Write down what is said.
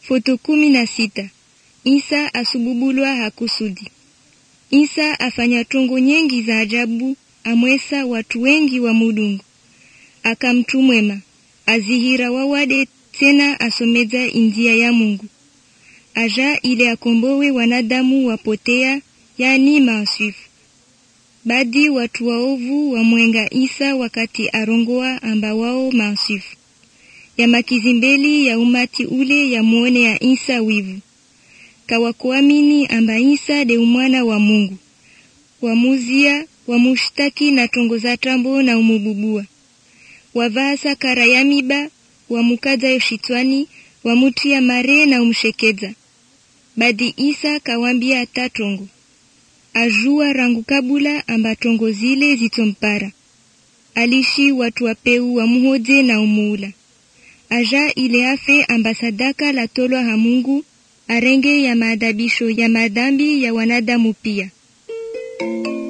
Foto kumi na sita. Isa asububulwa hakusudi. Isa afanya tongo nyengi za ajabu, amwesa watu wengi wa Mulungu. Akamtu mwema, azihira wawade tena asomeza injia ya Mungu. Aja ile akombowe wanadamu wapotea, yani maasifu. Badi watu waovu wamwenga Isa wakati arongoa amba wao maasifu. Ya makizimbeli ya umati ule ya muone ya Isa wivu. Kawakuamini amba Isa de umwana wa Mungu. Wamuzia, wamushtaki na tongo za tambo na umububua. Wavasa kara ya miba, wamukaza yoshitwani, wamutia mare na umshekeza. Badi Isa kawambia ata tongo. Ajua rangu kabula amba tongo zile zitompara. Alishi watu wapeu wamuhoje na umuula. Aja ile afe amba sadaka la tolwa ha Mungu arenge ya maadabisho ya madhambi ya wanadamu pia.